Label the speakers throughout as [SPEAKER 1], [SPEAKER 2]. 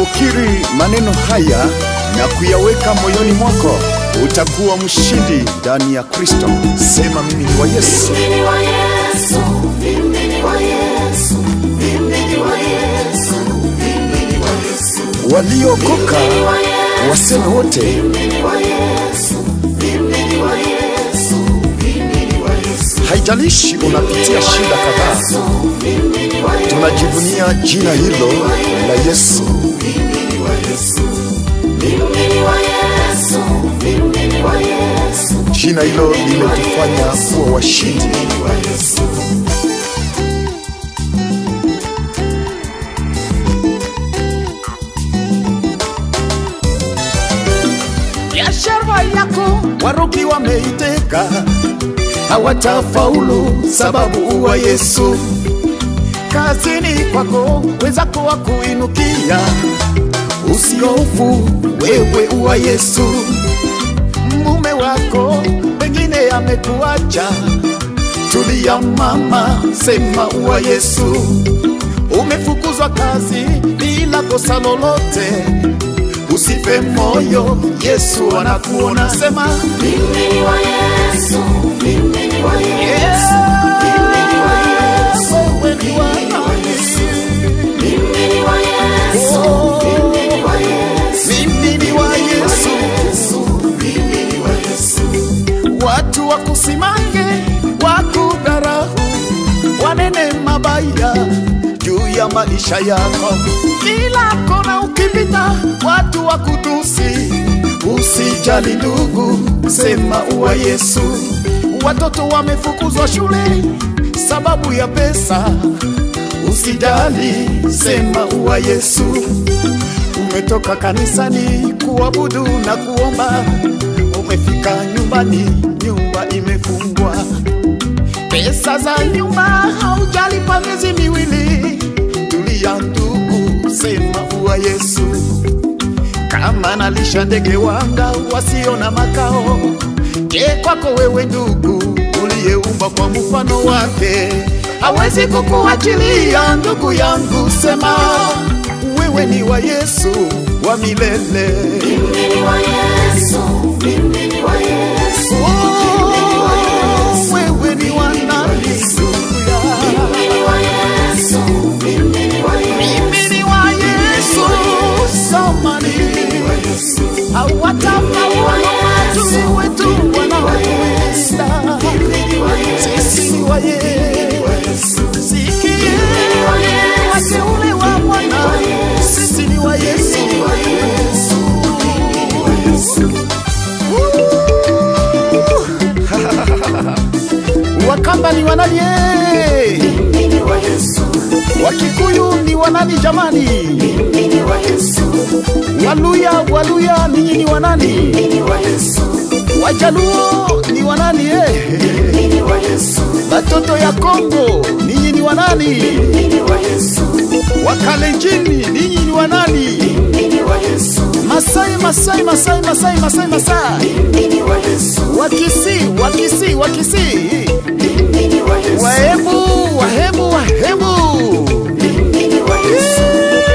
[SPEAKER 1] Unapokiri maneno haya na kuyaweka moyoni mwako, utakuwa mshindi ndani ya Kristo. Sema, mimi ni wa Yesu.
[SPEAKER 2] Mimi ni wa Yesu, mimi ni wa Yesu, mimi ni wa Yesu, mimi ni wa Yesu.
[SPEAKER 1] Waliokoka
[SPEAKER 2] Mimi ni wa Yesu,
[SPEAKER 1] waseme wote,
[SPEAKER 2] mimi ni wa Yesu, mimi ni wa Yesu, mimi ni wa Yesu.
[SPEAKER 1] haijalishi unapitia shida kadhaa,
[SPEAKER 2] Mimi ni wa Yesu,
[SPEAKER 1] tunajivunia jina hilo la Yesu.
[SPEAKER 2] mimi ni wa Yesu, mimi ni wa Yesu, mimi ni wa Yesu,
[SPEAKER 1] Jina hilo limetufanya kuwa washindi.
[SPEAKER 2] mimi ni wa Yesu.
[SPEAKER 1] biashara yako warogi wameiteka, hawatafaulu sababu uwa Yesu. Kazini kwako wenzako wakuinukia, usiofu wewe uwa Yesu. Mume wako pengine amekuacha, tulia mama, sema uwa Yesu. Umefukuzwa kazi bila kosa lolote, usife moyo, Yesu anakuona. Sema
[SPEAKER 2] Mimi ni wa Yesu, mimi ni wa Yesu, mimi ni wa Yesu,
[SPEAKER 1] wewe ni wa
[SPEAKER 2] mimi ni wa Yesu, mimi ni wa Yesu,
[SPEAKER 1] mimi ni wa Yesu.
[SPEAKER 2] Yesu, mimi ni wa Yesu.
[SPEAKER 1] Watu wakusimange, wakudharau, wanene mabaya juu ya maisha yako. Kila kona ukipita, watu wakutusi. Usijali ndugu, sema uwa Yesu. Watoto wamefukuzwa shule sababu ya pesa. Usijali, sema uwa Yesu. Umetoka kanisani kuabudu na kuomba, umefika nyumbani, nyumba imefungwa, pesa za nyumba haujalipa miezi miwili. Tulia ndugu, sema uwa Yesu. Kama nalisha ndege wanga wasio na makao, je, kwako wewe ndugu uliyeumbwa kwa mfano wake hawezi kukuachilia ndugu yangu, sema wewe ni wa Yesu wa milele.
[SPEAKER 2] Mimi ni wa Yesu, mimi ni wa Yesu,
[SPEAKER 1] Oh, wewe ni wa nani?
[SPEAKER 2] mimi ni wa Yesu, mimi ni wa Yesu,
[SPEAKER 1] Mimi ni wa Yesu, samani hawatafaulu watu wetu wanaoenda. Sisi ni wa Yesu, sikie wateule wa Bwana, sisi ni wa Yesu. Wakamba ni wanani? eh?
[SPEAKER 2] mimi ni wa Yesu,
[SPEAKER 1] Wakikuyu ni wanani jamani?
[SPEAKER 2] mimi ni wa Yesu,
[SPEAKER 1] Waluya, Waluya ninyi ni wanani?
[SPEAKER 2] mimi ni wa Yesu,
[SPEAKER 1] Wajaluo ni wanani eh?
[SPEAKER 2] mimi ni wa Yesu,
[SPEAKER 1] Batoto ya Kongo ninyi ni wanani?
[SPEAKER 2] mimi ni wa Yesu,
[SPEAKER 1] Wakalenjini ninyi ni wanani?
[SPEAKER 2] mimi ni wa Yesu,
[SPEAKER 1] Masai, Masai, Masai, Masai, Masai, Masai.
[SPEAKER 2] mimi ni wa Yesu,
[SPEAKER 1] Wakisi, Wakisi, Wakisi.
[SPEAKER 2] mimi ni wa Yesu,
[SPEAKER 1] Wahemu, Wahemu, Wahemu.
[SPEAKER 2] mimi ni wa Yesu.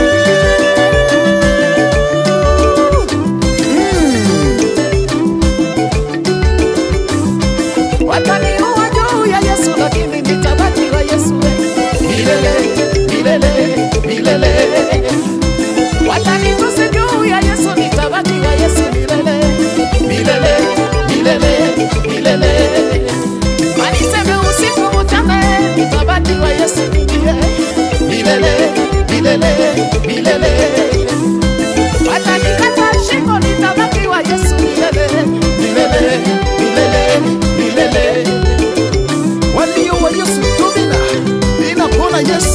[SPEAKER 1] Wataniua juu ya Yesu, lakini nitabaki wa Yesu milele, milele, milele. Watanitusi juu ya Yesu, nitabaki wa Yesu milele, milele, milele, milele. Waniseme usiku mchana, nitabaki wa Yesu milele, milele, milele, milele. Watanikata shingo, nitabaki wa Yesu milele, milele, milele, milele. Walio wa Yesu tubina, ninapona Yesu